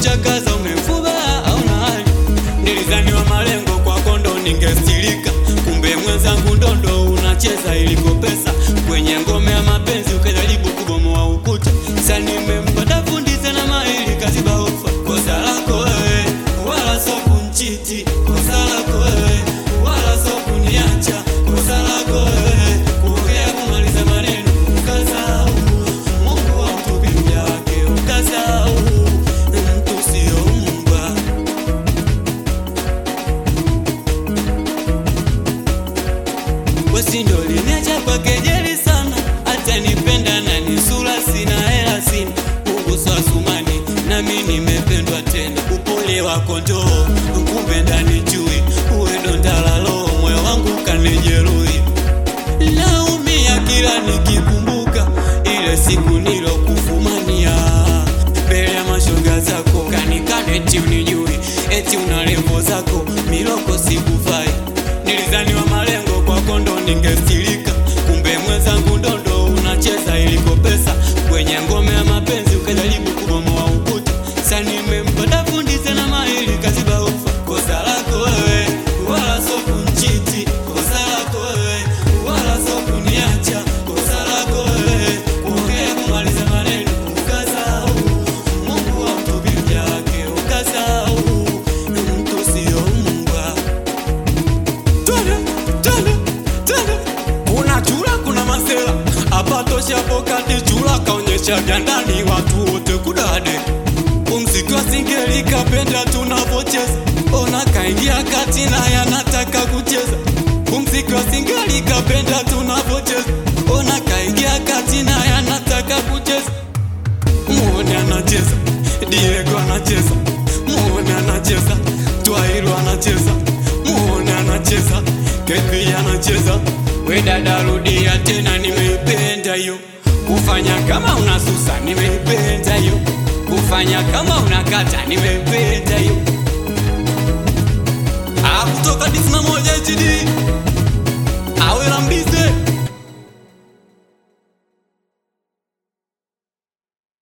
umemchakaza umemfuba auna hali nilizaniwa malengo kwa kondo ningestilika kumbe mwenzangu ndondo unacheza iliko pesa kwenye ngome ya mapenzi ukajaribu kubomoa ukuta sa nimempata fundi tena maili kaziba ufa kosa lako wewe wala so kunchiti kosa lako wewe wala so kuniacha kosa lako wewe kuongea kumaliza maneno ukasahau Mungu wa mtu bibi wake ukasahau mtu sio mbwa Wesi ndo liniacha kwa kejeli sana, hata nipenda na ni sura sina hela sina Mungu swasumani nami nimependwa tena, upole wako njoo kumbe ndani chui uwe ndo ndalalo moyo wangu kanijeruhi naumia kila nikikumbuka ile siku nilokufumania mbele ya mashoga zako kanikana eti unijui eti una levo zako miloko sikufai nilizaniwa malengo kwa kondo ningestilika kumbe mwenzangu ndondo unacheza iliko pesa kwenye ngome ya mapenzi ukajaribu kubomoa ukuta sa nimempata fundi tena maili kaziba ufa kosa lako wewe wala so kunchiti kosa lako wewe wala so kuniacha kosa lako wewe kuongea kumaliza maneno ukasahau Mungu wa mtu bibi yake ukasahau mtu sio mbwa Twende, twende, twende. kuna chura kuna masela hapa toshapo kati chura kaonyesha vya ndani watu wote kudade umziki wa singeli kapenda tunavocheza ona kaingia kati naye anataka kucheza umziki wa singeli kapenda tunavocheza ona kaingia kati naye anataka kucheza muone anacheza Diego anacheza muone anacheza Twailu anacheza muone anacheza Kepi anacheza we dada rudia tena nimeipenda hiyo kufanya kama unasusa nimeipenda hiyo kufanya kama unakata nimeipenda hiyo Ah, kutoka disma moja HD awe la mbizi